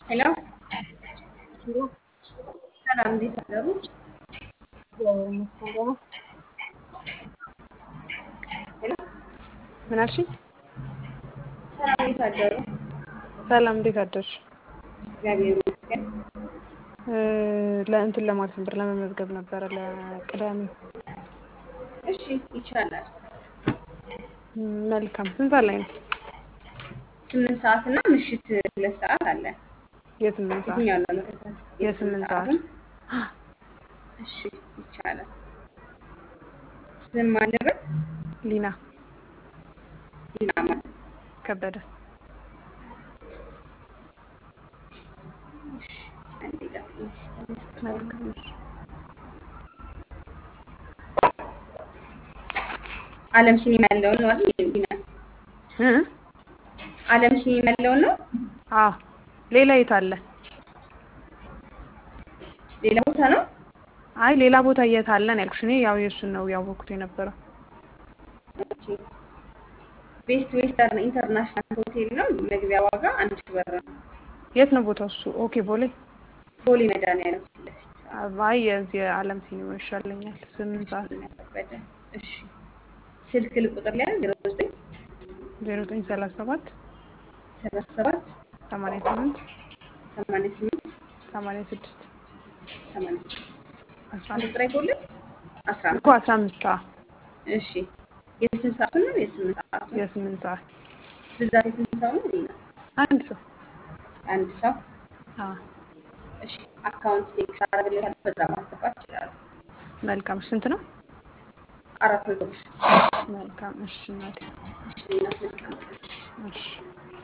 ሄሎ ሰላም፣ እንዴት አደሩ? ሄሎ ምን አልሽኝ? ሰላም፣ እንዴት አደሩ? ሰላም እንዴት አደርሽ? እግዚአብሔር ይመስገን። ለእንትን ለማለት ነበር ለመመዝገብ ነበረ ለቅዳሜ። እሺ ይቻላል። መልካም ስንት ሰዓት ላይ ነው? ስምንት ሰዓት እና ምሽት ሁለት ሰዓት አለ። የስምንት ሰዓት የትኛው ነው መከታተል? የስምንት ሰዓት ሰዓቱን? እሺ ይቻላል። ስም አለበት ሊና ዲና ማለት ከበደ እሺ፣ አንዴ ጠብቂኝ። መልካም እሺ። አለም ሲኒማ ያለውን ነው አይደል? ዲና እ? አለም ሲኒማ ያለውን ነው። አዎ ሌላ የት አለ? ሌላ ቦታ ነው። አይ ሌላ ቦታ የት አለ ነው ያልኩሽ። እኔ ያው የእሱን ነው ያወቅኩት የነበረው። ኦኬ። ቤስት ዌስተርን ኢንተርናሽናል ሆቴል ነው። መግቢያ ዋጋ አንድ ሺህ ብር ነው። የት ነው ቦታው እሱ? ኦኬ ቦሌ። ቦሌ መድኃኒዓለም ፊት ለፊት አይ የዚህ የዓለም ሲኒማ ይሻለኛል። ስምንት ሰዓት ከበደ። እሺ ስልክ ልቁጥር ላይ ዜሮ ዘጠኝ ዜሮ ዘጠኝ ሰላሳ ሰባት ሰላሳ ሰባት ሰማንያ ስምንት ሰማንያ ስምንት ሰማንያ ስድስት ሰማንያ ስድስት አስራ አንድ አምስት ቁጥር አይጎልም። አስራ እኮ አምስት አስራ አምስት ሰዓት እሺ የስንት ሰዓቱን ነው? የስምንት ሰዓቱ የስምንት ሰዓት ብዛት የስንት ሰው ነው? ዜና አንድ ሰው አንድ ሰው አዎ እሺ አካውንት ቴክስ አደረግልሻለሁ። በዛ ማስገባት ይችላሉ። መልካም ስንት ነው? አራት መቶ ብር መልካም እሺ እናቴ እሺ ዜና መልካም ቀን። እሺ